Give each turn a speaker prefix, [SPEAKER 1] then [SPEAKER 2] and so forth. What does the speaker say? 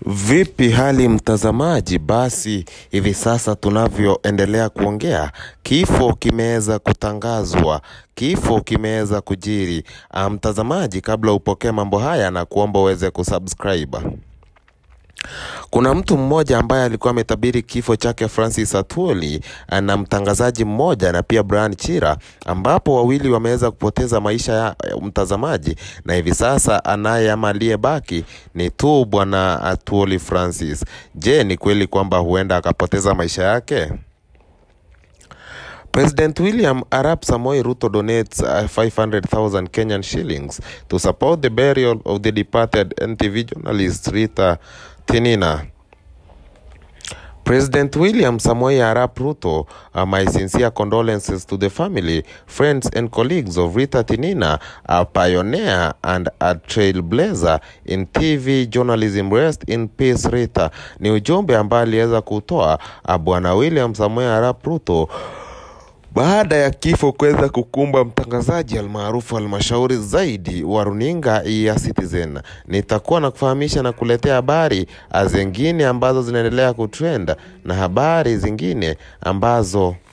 [SPEAKER 1] Vipi hali mtazamaji? Basi hivi sasa tunavyoendelea kuongea, kifo kimeweza kutangazwa, kifo kimeweza kujiri. Ah, Mtazamaji, kabla upokee mambo haya na kuomba uweze kusubscribe. Kuna mtu mmoja ambaye alikuwa ametabiri kifo chake Francis Atwoli na mtangazaji mmoja na pia Brian Chira, ambapo wawili wameweza kupoteza maisha ya ya mtazamaji, na hivi sasa anaye ama aliyebaki ni tu bwana Atwoli Francis. Je, ni kweli kwamba huenda akapoteza maisha yake? President William Arap Samoei Ruto donates uh, 500,000 Kenyan shillings to support the burial of the departed NTV journalist Rita Tinina. President William Samoei Arap Ruto, uh, my sincere condolences to the family, friends and colleagues of Rita Tinina, a pioneer and a trailblazer in TV journalism. Rest in peace Rita. Ni ujumbe ambaye aliweza kutoa uh, bwana William Samoei Arap Ruto baada ya kifo kuweza kukumba mtangazaji almaarufu halmashauri zaidi wa runinga ya Citizen. Nitakuwa na kufahamisha na kuletea habari zingine ambazo zinaendelea kutrend na habari zingine ambazo